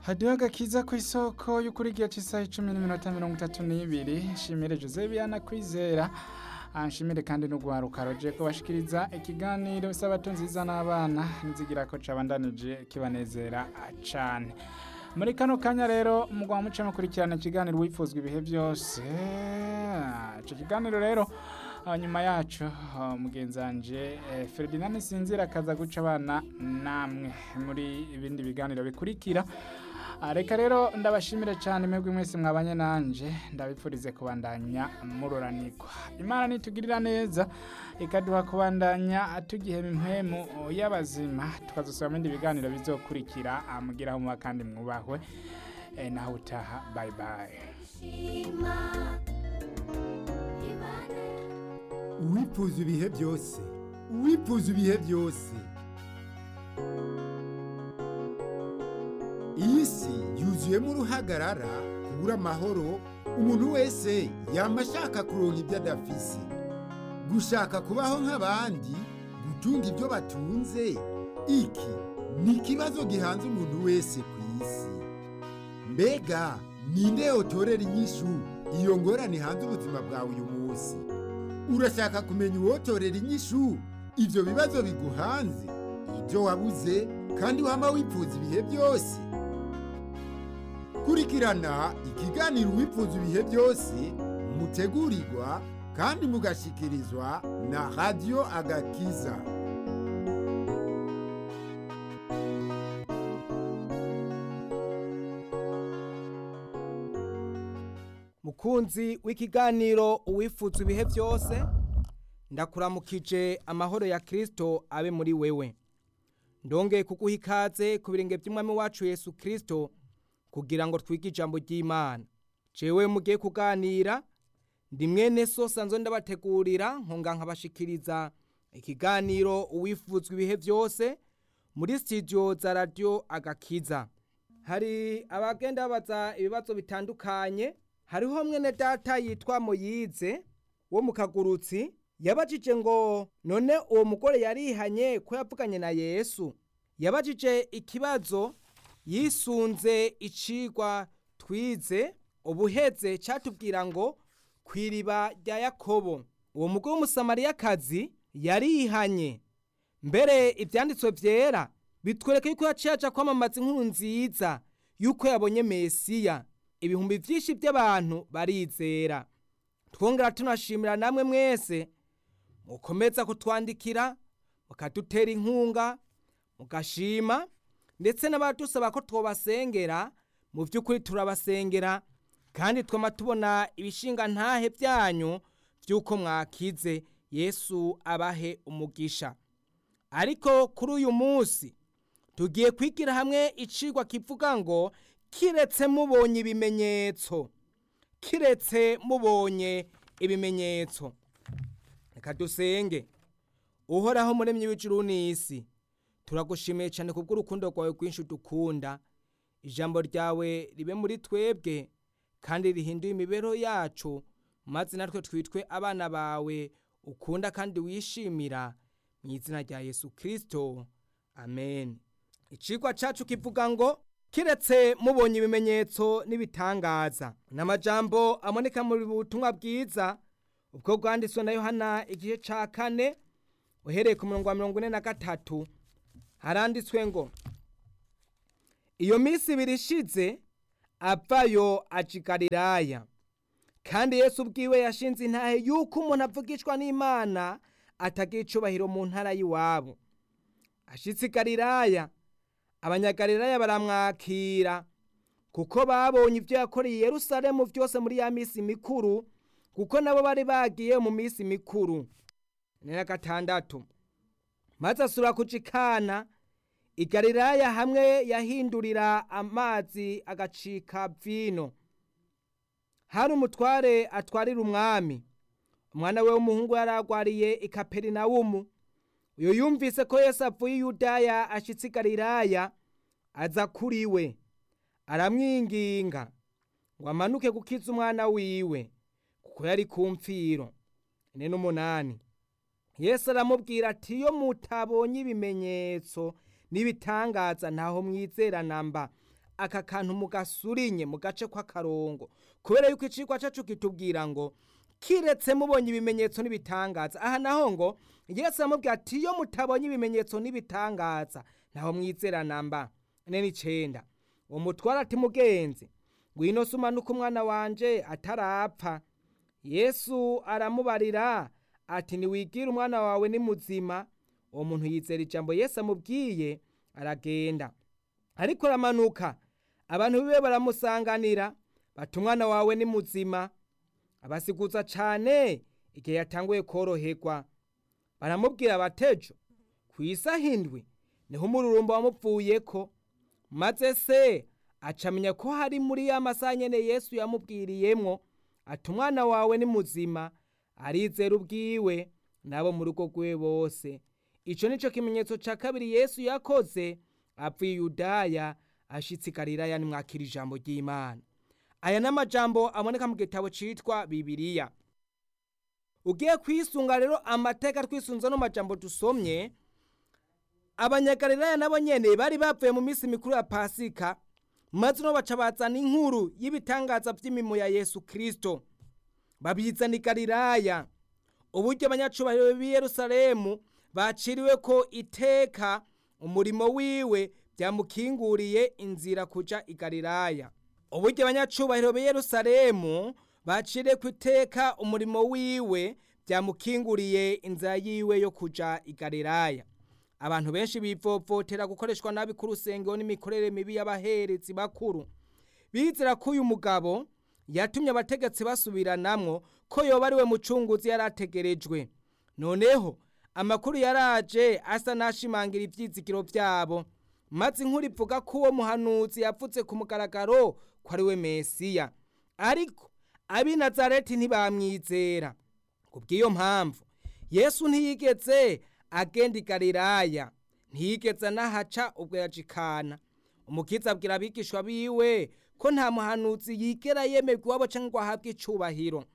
hadiho agakiza ku isoko y'ukuri igihe cy'isaha icumi n'iminota mirongo itatu n'ibiri nshimire jose biyana kwizera Ah, nshimire kandi n'ugwaruka roje kubashikiriza ikiganiro isabato nziza n'abana nizigira ko cabandanije kibanezera cane muri kano kanya rero mugwa muce mukurikirana ikiganiro wifuzwa ibihe byose Ah, ico kiganiro rero ah, nyuma yacu ah, mugenzanje eh, Ferdinand Sinzira akaza guca abana namwe muri ibindi biganiro bikurikira Ah, reka rero ndabashimire cyane mwebwe mwese mwabanye nanje ndabipfurize kubandanya muroranirwa imana nitugirira neza ikaduha kubandanya tugihema impwemu y'abazima tukazosaba mu bindi biganiro bizokurikira ah, mugiraho muba kandi mwubahwe eh, naho utaha bye bye uwifuza ibihe byose uwifuza ibihe byose iyi si yuzuyemo uruhagarara kubura amahoro umuntu wese yaba ashaka kuronka ibyo adafise gushaka kubaho nk'abandi gutunga ibyo batunze iki ni ikibazo gihanze umuntu wese ku isi mbega ninde yotorera inyishu iyo ngorane hanze ubuzima bwawe uyu munsi urashaka kumenya uwotorera inyishu ibyo bibazo biguhanze ibyo wabuze kandi wama wifuza ibihe byose kurikirana ikiganiro wifuza ibihe byose mutegurirwa kandi mugashikirizwa na radiyo agakiza mukunzi w'ikiganiro uwifuza ibihe byose ndakuramukije amahoro ya kirisito abe muri wewe ndongeye kuguha ikaze ku birenge by'umwami wacu yesu kirisito kugira ngo twige ijambo ry'imana jewe mugiye kuganira ndi mwene so sanzwe ndabategurira nkonga nkabashikiriza ikiganiro uwifuzwa ibihe byose muri studio za radio agakiza hari abagenda babaza ibibazo bitandukanye hariho mwene data yitwa moyize wo mu kagurutsi yabajije ngo none uwo mugore yarihanye ko yavuganye na yesu yabajije ikibazo yisunze icigwa twize ubuheze cyatubwira ngo ku iriba rya yakobo uwo mugore w'umusamariyakazi yarihanye mbere ibyanditswe byera bitwereka yuko yaciye aja kwamamaza inkuru nziza yuko yabonye mesiya ibihumbi byinshi by'abantu barizera twongera tunashimira namwe mwese mukomeza kutwandikira mukadutera inkunga mugashima ndetse n'abadusaba ko twabasengera mu by'ukuri turabasengera kandi twama tubona ibishinga ntahe byanyu by'uko mwakize yesu abahe umugisha ariko kuri uyu munsi tugiye kwigira hamwe icigwa kivuga ngo kiretse mubonye ibimenyetso kiretse mubonye ibimenyetso reka dusenge uhoraho muremyi w'ijuru n'isi turagushimiye cyane kubw'urukundo rwawe rwinshi dukunda ijambo ryawe ribe muri twebwe kandi rihinduye imibereho yacu maze natwe twitwe abana bawe ukunda kandi wishimira mu izina rya yesu kirisito amen icigwa cacu kivuga ngo kiretse mubonye ibimenyetso n'ibitangaza ni amajambo aboneka mu butumwa bwiza ubwo bwanditswe na yohana igice ca kane uhereye ku murongo wa mirongo ine na gatatu haranditswe ngo iyo minsi ibiri ishize avayo aja i galilaya kandi yesu ubwiwe yashinze intahe yuko umuntu avugishwa n'imana atagira icubahiro mu ntara y'iwabo ashitse i galilaya abanyagalilaya baramwakira kuko babonye ibyo yakoreye i yerusalemu byose muri ya minsi mikuru kuko nabo bari bagiye mu minsi mikuru ni na gatandatu maze asura kuja ikana i galilaya hamwe yahindurira amazi agacika vino hari umutware atwarira umwami umwana we w'umuhungu yari agwariye i kaperinawumu uyu yumvise ko yesu avuye i yudaya ashitse i galilaya aza kuri we aramwinginga ngo amanuke gukiza umwana wiwe kuko yari ku mfiro ine n'umunani yesu aramubwira ati iyo mutabonye ibimenyetso n'ibitangaza ntaho mwizera namba aka kantu mugasurinye mu gace kw'akarongo kubera yuko icigwa cacu kitubwira ngo kiretse mubonye ibimenyetso n'ibitangaza aha naho ngo yesu aramubwira ati iyo mutabonye ibimenyetso n'ibitangaza ntaho mwizera namba ine n'icenda uwo mutwara ati mugenzi ngwino se umanuke umwana wanje atarapfa yesu aramubarira ati niwigire umwana wawe ni muzima uwo muntu yizera ijambo yesu amubwiye aragenda ariko aramanuka abantu biwe baramusanganira bati umwana wawe ni muzima abasiguza cane igihe yatanguye koroherwa baramubwira batejo ku isaha indwi niho umururumba wamupfuyeko maze se acamenya ko hari muri ya masaha nyene yesu yamubwiriyemwo ati umwana wawe ni muzima arizera ubwiwe n'abo mu rugo rwiwe bose ico nico kimenyetso ca kabiri yesu yakoze apfuye yudaya ashitse i galilaya nimwakira ijambo ry'imana aya ni amajambo aboneka mu gitabo citwa bibiriya ugiye kwisunga rero amateka twisunze no majambo dusomye abanyagalilaya nabo nyene bari bavuye mu minsi mikuru ya pasika maze no baca bazana inkuru y'ibitangaza vy'imimo ya yesu kristo babizana i galilaya uburyo abanyacubahiro b'i yerusalemu baciriwe ko iteka umurimo wiwe byamukinguriye inzira kuja i galilaya uburyo abanyacubahiro b'i yerusalemu baciriwe ku iteka umurimo wiwe byamukinguriye inzira yiwe yo kuja i galilaya abantu benshi bivovotera gukoreshwa nabi ku rusengero n'imikorere mibi y'abaherezi bakuru bizera ko uyu mugabo yatumye abategetsi basubiranamwo ko yoba ari we mucunguzi yari ategerejwe noneho amakuru yaraje asa n'ashimangira ivyizigiro vyabo maze inkuru ivuga ko uwo muhanuzi yavuze ku mugaragaro ko ari we mesiya ariko ab'i nazareti ntibamwizera kubw'iyo mpamvu yesu ntiyigeze agenda i galilaya ntiyigeze anahaca ubwo yajikana umukiza abwira abigishwa biwe ko nta muhanuzi yigera yemerwa iwabo canke ngo ahabwe icubahiro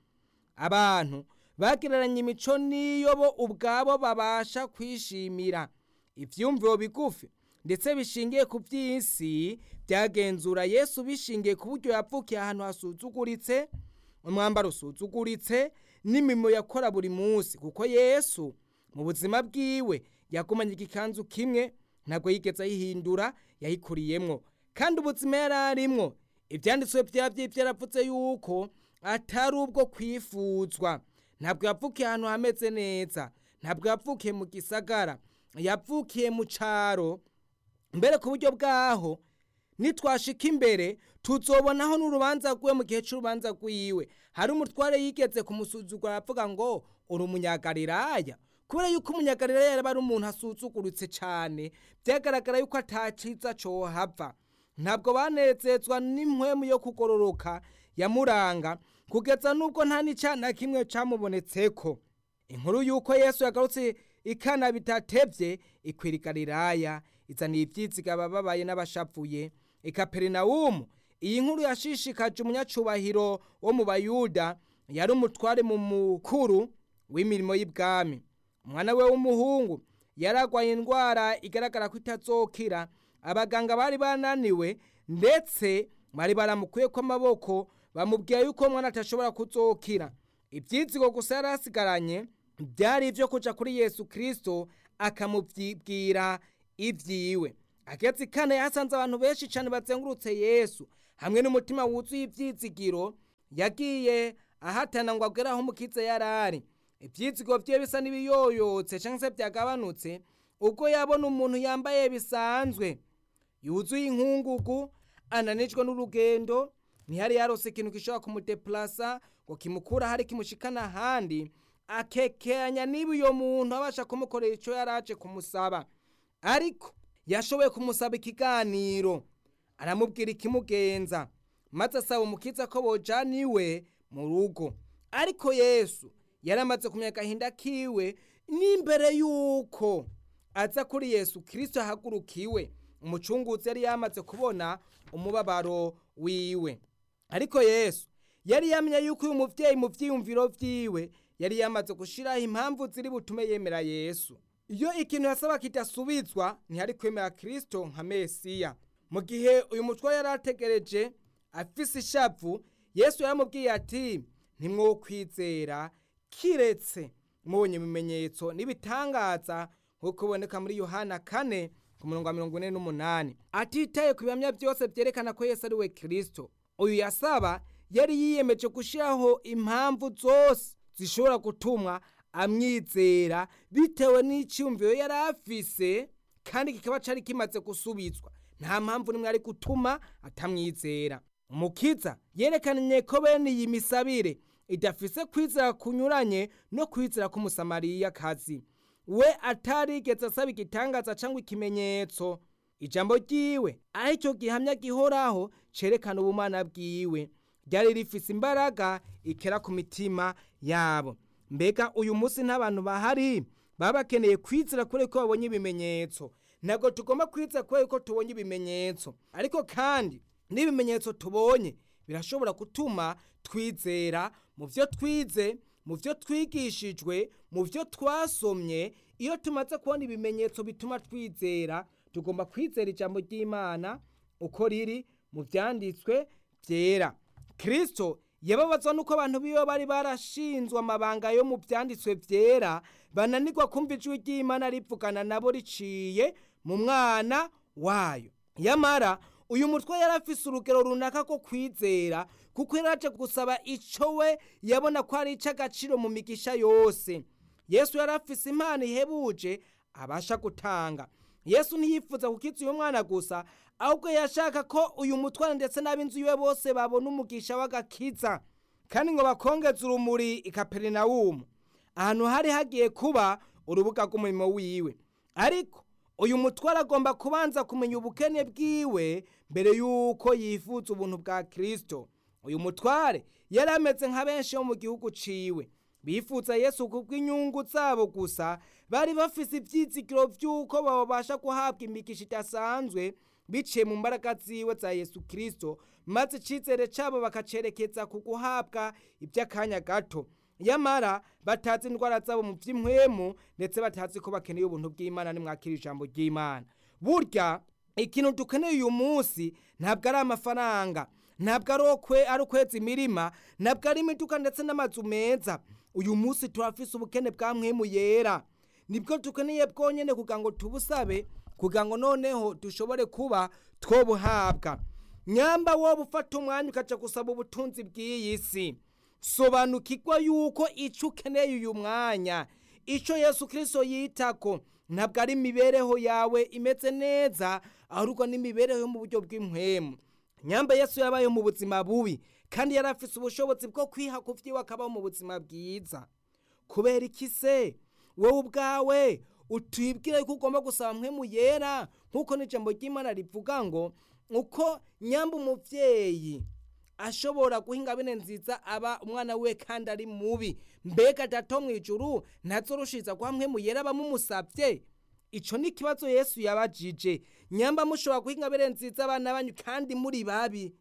abantu bagereranya imico n'iyo bo ubwabo babasha kwishimira ivyumviro bigufi ndetse bishingiye ku vy'isi byagenzura yesu bishingiye ku buryo yavukiye ahantu hasuzuguritse umwambaro usuzuguritse n'imimo yakora buri munsi kuko yesu mu buzima bwiwe yagumanye igikanzu kimwe ntabwo yigeze ayihindura yayikuriyemwo kandi ubuzima yari arimwo ivyanditswe vyavyo vyaravuze yuko atari ubwo kwifuzwa ntabwo yavukiye ahantu hameze neza ntabwo yavukiye mu gisagara yavukiye mu caro mbere ku buryo bwaho nitwashika imbere tuzobonaho n'urubanza rwiwe mu gihe c'urubanza rwiwe hari umutware yigeze kumusuzugura aravuga ngo uri umunyagalilaya kubera yuko umunyagalilaya yaba ari umuntu asuzuguritse cane vyagaragara yuko ataciza cohava ntabwo banezezwa n'impwemu yo kugororoka yamuranga kugeza n'ubwo nta n'icana kimwe camubonetseko inkuru y'uko yesu yagarutse ikana bitatevye ikwira i galilaya izaniye ivyiziga abababaye n'abashavuye i kaperinawumu iyi nkuru yashishikaje umunyacubahiro wo mu bayuda yari umutware mu mukuru w'imirimo y'ibwami umwana we w'umuhungu yaragwaye indwara igaragara ko itazokira abaganga bari bananiwe ndetse bari baramukuyeko amaboko bamubwiye yuko umwana atashobora kuzokira ibyizigo gusa yari asigaranye byari ibyo kuja kuri yesu kirisito akamubwira ibyiwe ageze kane yasanze abantu benshi cyane bazengurutse yesu hamwe n'umutima wuzuye ibyizigiro yagiye ahatana ngo agere aho umukiza yari ari ibyizigo bye bisa n'ibiyoyotse cyangwa se byagabanutse ubwo yabona umuntu yambaye bisanzwe yuzuye inkungugu ananijwe n'urugendo ntihari yarose ikintu gishobora kumudepurasa ngo kimukura hari kimushikana ahandi akekeranya niba uyo muntu abasha kumukorera icyo yari aje kumusaba ariko yashoboye kumusaba ikiganiro aramubwira ikimugenza maze asaba umukiza ko bojana iwe mu rugo ariko yesu yari amaze kumenya agahinda kiwe n'imbere y'uko aza kuri yesu kirisito ahagurukiwe umucunguzi yari yamaze kubona umubabaro wiwe ariko yesu yari yamenye yuko uyu muvyeyi mu vyiyumviro vyiwe yari yamaze gushiraho impamvu ziri butume yemera yesu iyo ikintu yasaba kidasubizwa ntihari kwemera kristo nka mesiya mu gihe uyu mutware yari ategereje afise ishavu yesu yaramubwiye ati ntimwokwizera kiretse mubonye ibimenyetso n'ibitangaza nk'uko biboneka muri yohana kane ku murongo wa mirongo ine n'umunani atitaye ku bihamya byose byerekana ko yesu ari we kirisito uyu yasaba yari yiyemeje gushyiraho impamvu zose zishobora gutuma amwizera bitewe n'icyumviro yari afise kandi kikaba cyari kimaze gusubizwa nta mpamvu nimwe ari gutuma atamwizera umukiza yerekanye ko bene iyi misabire idafise kwizera kunyuranye no kwizera k'umusamariyakazi we atarigeze asaba igitangaza cyangwa ikimenyetso ijambo ryiwe aho icyo gihamya gihoraho cerekana ubumana bwiwe ryari rifise imbaraga ikera ku mitima yabo mbega uyu munsi n'abantu bahari baba bakeneye kwizera kubera ko babonye ibimenyetso ntabwo tugomba kwizera kubera ko tubonye ibimenyetso ariko kandi n'ibimenyetso tubonye birashobora gutuma twizera mu byo twize mu byo twigishijwe mu byo twasomye iyo tumaze kubona ibimenyetso bituma twizera tugomba kwizera ijambo ry'imana uko riri mu byanditswe byera kirisito yababazwa nuko abantu biwe bari barashinzwe amabanga yo mu byanditswe byera bananirwa kumva ijwi ry'imana rivugana nabo riciye mu mwana wayo yamara uyu mutwe yari afise urugero runaka ko kwizera kuko yari aje gusaba icyo we yabona ko ari icy'agaciro mu migisha yose yesu yari afise impano ihebuje abasha gutanga yesu ntiyifuza kukiza uyu mwana gusa ahubwo yashaka ko uyu mutware ndetse n'ab'inzu yiwe bose babona umugisha w'agakiza kandi ngo bakongeze urumuri i kaperinawumu ahantu hari hagiye kuba urubuga rw'umurimo wiwe ariko uyu mutware agomba kubanza kumenya ubukene bwiwe mbere y'uko yifuza ubuntu bwa kirisito uyu mutware yari ameze nka benshi bo mu gihugu ciwe bifuza yesu kubw'inyungu zabo gusa bari bafise ivyizigiro vy'uko babasha guhabwa imigisha idasanzwe biciye mu mbaraga ziwe za yesu kirisito maze icizere cabo bakacerekeza ku guhabwa ivy'akanya gato yamara batazi indwara zabo mu vy'impwemu ndetse batazi ko bakeneye ubuntu bw'imana nimwakira ijambo ry'imana burya ikintu dukeneye uyu munsi ntabwo ari amafaranga ntabwo ari okwe ari ukweza imirima ntabwo ari imiduga ndetse n'amazu meza uyu munsi turafise ubukene bwa mwemu yera nibwo dukeneye bwonyene kugira ngo tubusabe kugira ngo noneho dushobore kuba twobuhabwa nyamba wowe ufata umwanya ukaja gusaba ubutunzi bw'iyi si sobanukirwa yuko icyo ukeneye uyu mwanya icyo yesu kirisito yitako ntabwo ari imibereho yawe imeze neza ahubwo n'imibereho yo mu buryo bw'impwemu nyamba yesu yabaye mu buzima bubi kandi yari afite ubushobozi bwo kwiha ku byiwe akabaho mu buzima bwiza kubera iki se wowe ubwawe utubwire ko ugomba gusaba mpwemu yera nk'uko n'ijambo ry'imana rivuga ngo uko nyamba umubyeyi ashobora guha ingabire nziza aba umwana we kandi ari mubi mbega dato mu ijuru ntazorushiza guha mpwemu yera abamumusabye icyo ni ikibazo yesu yabajije nyamba mushobora guha ingabire nziza abana banyu kandi muri babi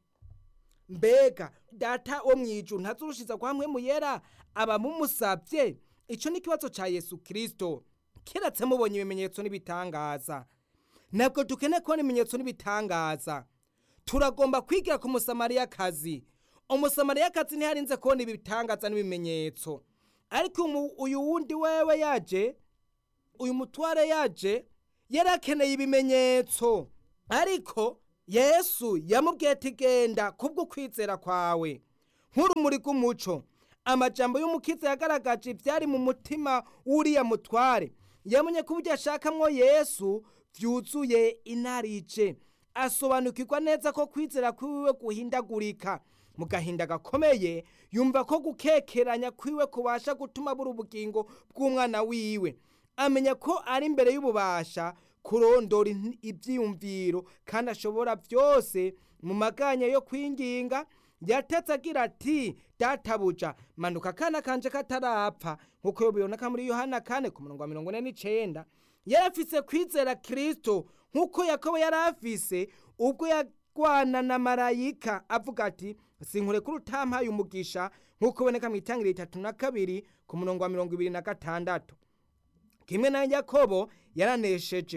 mbega data wo mu ijuru ntazurushiza guha mpwemu yera abamumusabye icyo ni ikibazo cya yesu kirisito keretse mubonye ibimenyetso n'ibitangaza ntabwo dukeneye kubona ibimenyetso n'ibitangaza turagomba kwigira ku musamariyakazi umusamariyakazi ntiharinze kubona ibitangaza n'ibimenyetso ariko uyu wundi wewe yaje uyu mutware yaje yari akeneye ibimenyetso ariko yesu yamubwiye ati genda kubwo kwizera kwawe nk'urumuri rw'umuco amajambo y'umukiza yagaragaje ibyari mu mutima w'uriya mutware yamenye ko uburyo ashakamwo yesu byuzuye inarice asobanukirwa neza ko kwizera kwiwe guhindagurika mu gahinda gakomeye yumva ko gukekeranya kwiwe kubasha gutuma buri ubugingo bw'umwana wiwe amenya ko ari imbere y'ububasha kurondora ibyiyumviro kandi ashobora byose mu maganya yo kwinginga yatetse agira ati databuja manuka akana kanje katarapfa nk'uko biboneka muri yohana kane ku murongo wa mirongo ine n'icyenda yari afise kwizera kirisito nk'uko yakobo yari afise ubwo yagwana na marayika avuga ati sinkure kuri utampaye umugisha nk'uko uboneka mu itangiriro itatu na kabiri ku murongo wa mirongo ibiri na gatandatu kimwe na yakobo yaranesheje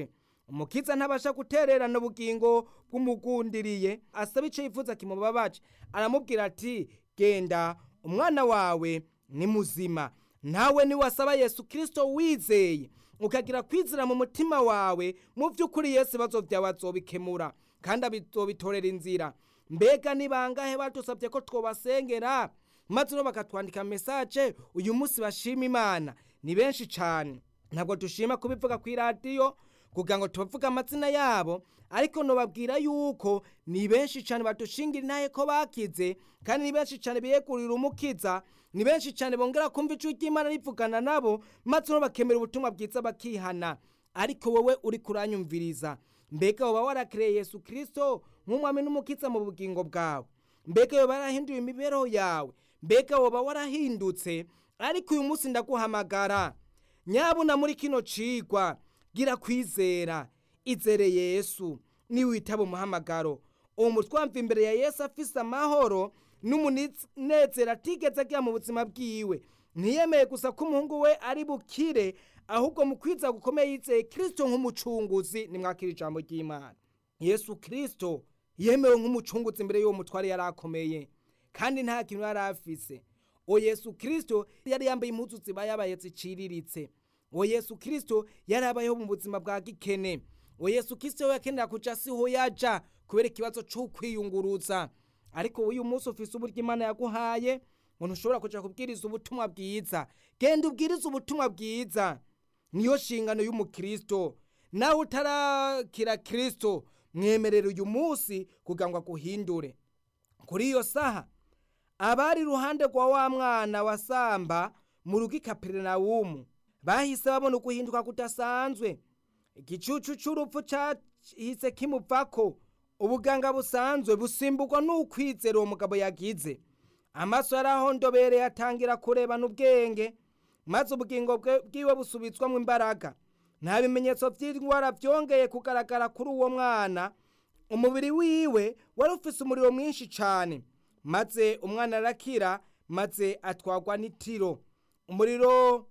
umukiza ntabasha gutererana ubugingo bw'umugundiriye asaba icyo yifuza kimubabaje aramubwira ati genda umwana wawe ni muzima nawe niwasaba yesu kirisito wizeye ukagira kwizera mu mutima wawe mu by'ukuri yesu ibibazo byawe azobikemura kandi abitorera inzira mbega ni bangahe badusabye ko twobasengera maze no bakatwandika mesaje uyu munsi bashima imana ni benshi cyane ntabwo dushima kubivuga ku iradiyo kugira ngo tubavuge amazina yabo ariko nubabwira yuko ni benshi cyane badushingira intahe ko bakize kandi ni benshi cyane biyegurira umukiza ni benshi cyane bongera kumva ijwi ry'imana rivugana nabo maze no bakemera ubutumwa bwiza bakihana ariko wowe uri kuranyumviriza mbega woba warakiriye yesu kirisito nk'umwami n'umukiza mu bugingo bwawe mbega woba warahinduye imibereho yawe mbega woba warahindutse ariko uyu munsi ndaguhamagara nyabuna muri kino cigwa gira kwizera izere yesu niwitaba umuhamagaro uwo mutwamva imbere ya yesu afise amahoro n'umunezero atigeze agira mu buzima bwiwe ntiyemeye gusa ko umuhungu we ari bukire ahubwo mu kwiza gukomeye yizeye kirisito nk'umucunguzi nimwakira ijambo ry'imana yesu kirisito yemewe nk'umucunguzi imbere y'uwo mutware yari akomeye kandi nta kintu yari afise uwo yesu kirisito yari yambaye impuzu ziba yabaye ziciriritse uwo yesu kirisito yari abayeho mu buzima bwa gikene uwo yesu kirisito yakenera kuja siho yaja kubera ikibazo c'ukwiyunguruza ariko uyu munsi ufise uburyo imana yaguhaye ngo ntushobora kuja kubwiriza ubutumwa bwiza genda ubwiriza ubutumwa bwiza niyo shingano y'umukristo nawe utarakira kristo mwemerera uyu munsi kugira ngo aguhindure kuri iyo saha abari iruhande rwa wa mwana wasamba mu rugo ikaperinawumu bahise babona uguhinduka kudasanzwe igicucu c'urupfu cahise kimuvako ubuganga busanzwe busimburwa n'ukwizera uwo mugabo yagize amaso yarahondobereye atangira kurebana ubwenge maze ubugingo bwiwe busubitswamo imbaraga nta bimenyetso by'indwara byongeye kugaragara kuri uwo mwana umubiri wiwe wari ufise umuriro mwinshi cyane maze umwana arakira maze atwagwa n'itiro umuriro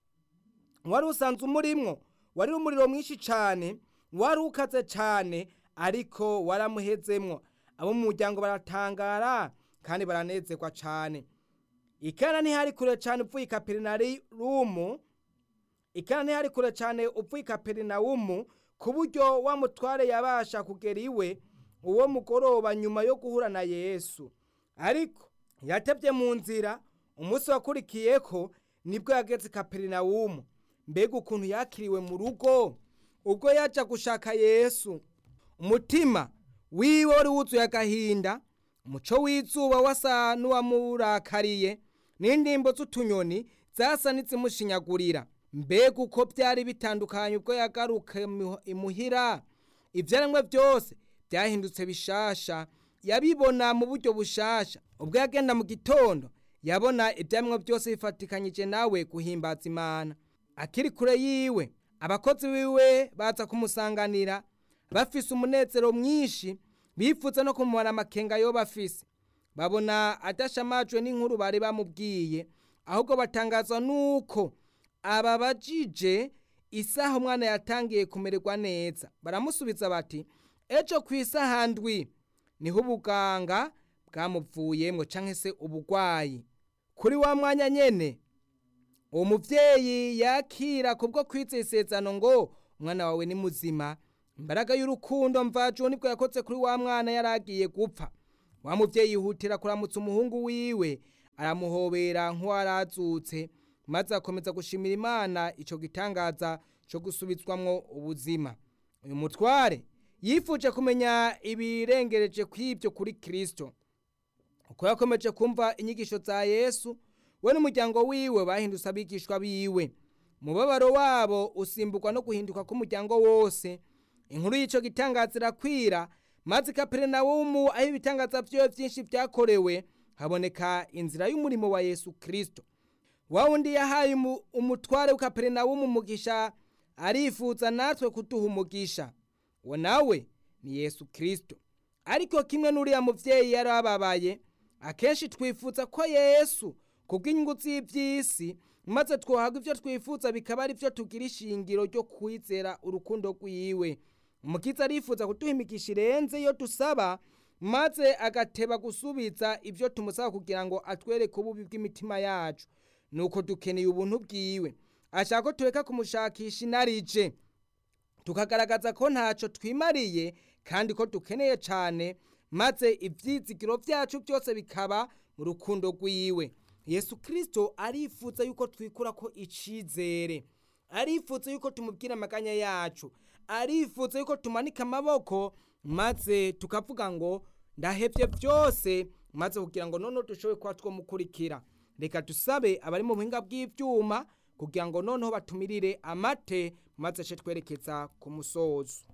wari usanzwe umurimwo wari umuriro mwinshi cyane wari ukaze cyane ariko waramuhezemwo abo mu muryango baratangara kandi baranezerwa cyane ikana ntihari kure cyane upfuye ikaperinawumu ikana ntihari kure cyane upfuye ikaperinawumu ku buryo wa mutware yabasha kugera iwe uwo mugoroba nyuma yo guhura na yesu ariko yatebye mu nzira umunsi wakurikiye ko nibwo yageze ikaperinawumu mbega ukuntu yakiriwe mu rugo ubwo yaja gushaka yesu umutima wiwe wari wuzuye agahinda umuco w'izuba wasa n'uwamurakariye n'indimbo z'utunyoni zasa n'izimushinyagurira mbega uko byari bitandukanye ubwo yagaruka imuhira ibyaremwe byose byahindutse bishasha yabibona mu buryo bushasha ubwo yagenda mu gitondo yabona ibyaremwe byose bifatikanyije nawe guhimbaza imana akiri kure yiwe abakozi biwe baza kumusanganira bafise umunezero mwinshi bifuza no kumubona amakenga yo bafise babona adashamajwe n'inkuru bari bamubwiye ahubwo batangazwa nuko ababajije isaha umwana yatangiye kumererwa neza baramusubiza bati ejo ku isaha ndwi niho ubuganga bwamuvuyemo cyangwa se ubugwayi kuri wa mwanya nyene uwo muvyeyi yakira kubwo kwizera isezerano ngo umwana wawe ni muzima imbaraga y'urukundo mvajuwo nibwo yakoze kuri wa mwana yari agiye gupfa wa muvyeyi yihutira kuramutsa umuhungu wiwe aramuhobera nk'uwarazutse maze akomeza gushimira imana ico gitangaza co gusubizwamwo ubuzima uyu mutware yifuje kumenya ibirengereje kw'ibyo kuri kristo uko yakomeje kumva inyigisho za yesu we n'umuryango wiwe bahindutse abigishwa biwe umubabaro wabo usimburwa no guhinduka k'umuryango wose inkuru y'ico gitangaza irakwira maze kaperinawumu aho ibitangaza vyiwe vyinshi vyakorewe haboneka inzira y'umurimo wa yesu kristo wa wundi yahaye umutware w'ikaperinawumu umugisha arifuza natwe kuduha umugisha uwo nawe ni yesu kristo ariko kimwe n'uriya muvyeyi yari ababaye akenshi twifuza ko yesu kubw'inyungu z'ivy'isi maze twohaga ivyo twifuza bikaba ari vyo tugira ishingiro ryo kwizera urukundo rwiwe umukiza arifuza kuduha imigisha irenze iyo dusaba maze agateba gusubiza ibyo tumusaba kugira ngo atwereke ububi bw'imitima yacu nuko dukeneye ubuntu bwiwe ashaka ko tureka kumushakisha inarije tukagaragaza ko ntacyo twimariye kandi ko dukeneye cyane maze ibyizigiro byacu byose bikaba mu rukundo rw'iwe yesu kirisito arifuza yuko twikura ko icyizere arifuza yuko tumubwira amaganya yacu arifuza yuko tumanika amaboko maze tukavuga ngo ndahebye byose maze kugira ngo noneho dushobore kuba twamukurikira reka dusabe abari mu buhinga bw'ibyuma kugira ngo noneho batumirire amate maze ace twerekeza ku musozo